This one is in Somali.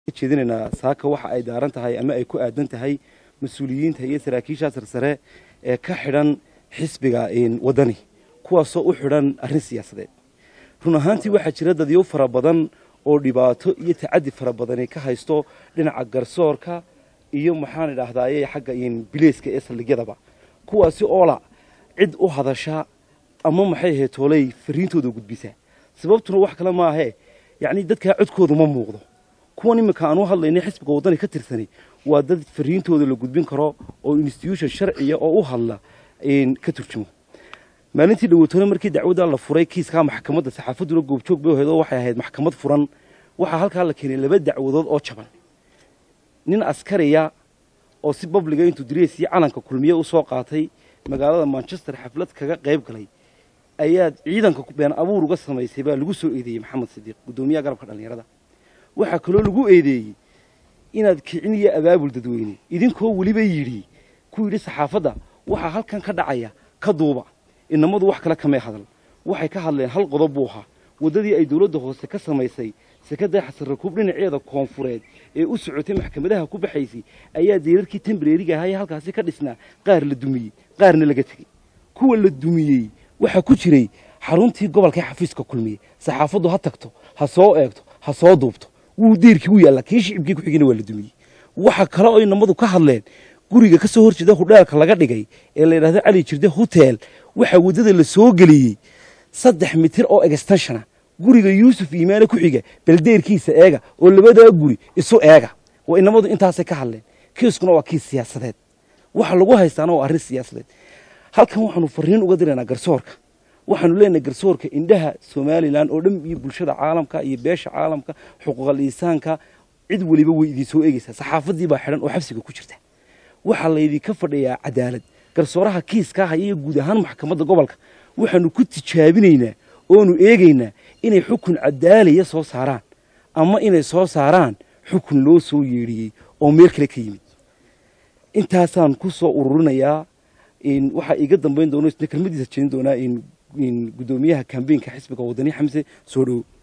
jeedinaynaa saaka waxa ay daaran tahay ama ay ku aadan tahay mas-uuliyiinta iyo saraakiisha sarsare ee ka xidhan xisbiga wadani kuwaasoo u xidhan arrin siyaasadeed run ahaantii waxaa jira dadyo fara badan oo dhibaato iyo tacadi fara badani ka haysto dhinaca garsoorka iyo maxaan idhaahdaaye xagga bileyska ee saldhigyadaba kuwaasi oola cid u hadasha ama maxay ahayd tooley fariintooda gudbisa sababtuna wax kale maahee yacni dadkaa codkooda ma muuqdo kuwan iminka aan u hadlaynay xisbiga waddani ka tirsanay waa dad fariintooda la gudbin karo oo institution sharciya oo u hadla ka turjumo maalintii dhaweytoole markii dacwadda la furay kiiskaa maxkamadda saxaafadduna goobjoog bay ahayd oo waxay ahayd maxkamad furan waxaa halkaa la keenay laba dacwadood oo jaban nin askariya oo si babliga intuu diriisiyo calanka kulmiye u soo qaatay magaalada manchester xaflad kaga qayb galay ayaa ciidanka been abuur uga samaysay baa lagu soo eedeeyey maxamed sidiiq guddoomiyaha garabka dhallinyarada waxaa kaloo lagu eedeeyey inaad kicin iyo abaabul dadweyne idinkoo weliba yidhi ku yidhi saxaafadda waxaa halkan ka dhacaya ka duuba inamadu wax kale kamay hadal waxay ka hadleen hal qodob buu ahaa waddadii ay dowladda hoose ka samaysay sekada xasan rakuub dhinaceeda koonfureed ee u socotay maxkamadaha ku baxaysay ayaa deerarkii tembreriga ahaa ee halkaasi ka dhisnaa qaar la dumiyey qaarna laga tegey kuwa la dumiyey waxaa ku jiray xaruntii gobolka xafiiska kulmiye saxaafaddu ha tagto ha soo eegto ha soo duubto wuu deerkii u yaallaa kii shicibkii ku xigina waa la dumiyey waxa kale oo inamadu ka hadleen guriga ka soo horjeeda hudheelka laga dhigay ee la yidhahdo cali jirde hotel waxaa waddada la soo geliyey saddex mitir oo egstashana guriga yuusuf iimaane ku xiga baldeerkiisa eega oo labadaa guri isu eega waa inamadu intaasay ka hadleen kiiskuna waa kiis siyaasadeed waxa lagu haystaana waa arrin siyaasadeed halkan waxaanu fariin uga diraynaa garsoorka waxaanu leenahay garsoorka indhaha somalilan oo dhan iyo bulshada caalamka iyo beesha caalamka xuquuqal insaanka cid weliba way idin soo eegaysaa saxaafadii baa xidhan oo xabsiga ku jirta waxaa laydinka fadhiyaa cadaalad garsooraha kiiskaa haya iyo guud ahaan maxkamadda gobolka waxaanu ku tijaabinaynaa oonu eegaynaa inay xukun cadaalaya soo saaraan ama inay soo saaraan xukun loo soo yeedhiyey oo meel kale ka yimid intaasaan ku soo ururinayaa waxaa iiga dambayn doona isna kelmadiisa jeedin doonaa guddoomiyaha kambeynka xisbiga wadani xamse soo dhowo